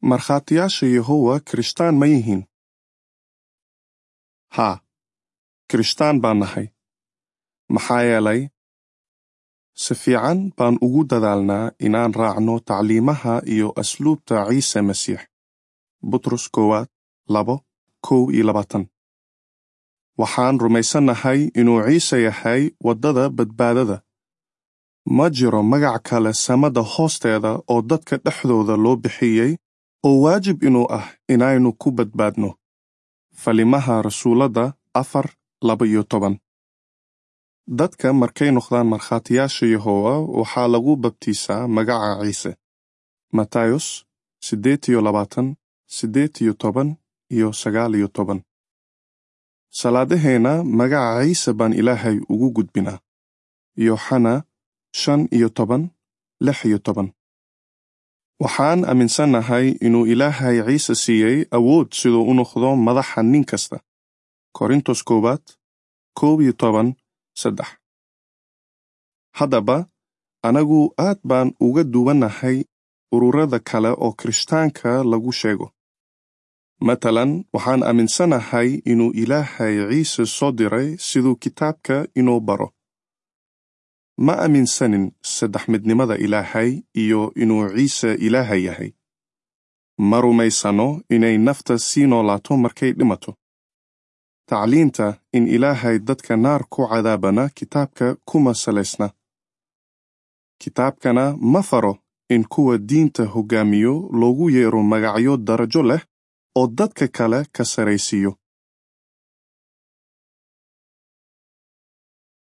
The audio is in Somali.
markhaatiyaasha yehowa kirishtaan ma yihiin haa kirishtaan baan nahay maxaa yeelay si fiican baan ugu dadaalnaa inaan raacno tacliimaha iyo asluubta ciise masiix butros koowaad labo kow iyo labaatan waxaan rumaysannahay inuu ciise yahay waddada badbaadada ma jiro magac kale samada hoosteeda oo dadka dhexdooda loo bixiyey oo waajib inuu ah inaynu ku badbaadno falimaha rasuuladda afar laba iyo toban dadka markay noqdaan markhaatiyaasha yehowa waxaa lagu babtiisaa magaca ciise matayos siddeed iyo labaatan siddeed iyo toban iyo sagaal iyo toban salaadaheenna magaca ciise baan ilaahay ugu gudbinaa yooxana shan iyo toban lix iyo toban waxaan aaminsannahay inuu ilaahay ciise siiyey awood siduu u noqdo madaxa nin kasta korintos koowaad koob iyo toban saddex haddaba anagu aad baan uga duwannahay ururada kale oo kirishtaanka lagu sheego matalan waxaan aaminsanahay inuu ilaahay ciise soo diray siduu kitaabka inoo baro ma aaminsanin saddex midnimada ilaahay iyo inuu ciise ilaahay yahay ma rumaysano inay nafta sii noolaato markay dhimato tacliinta in ilaahay dadka naar ku cadaabana kitaabka kuma salaysna kitaabkana ma faro in kuwa diinta hoggaamiyo loogu yeero magacyo darajo leh oo dadka kale ka saraysiiyo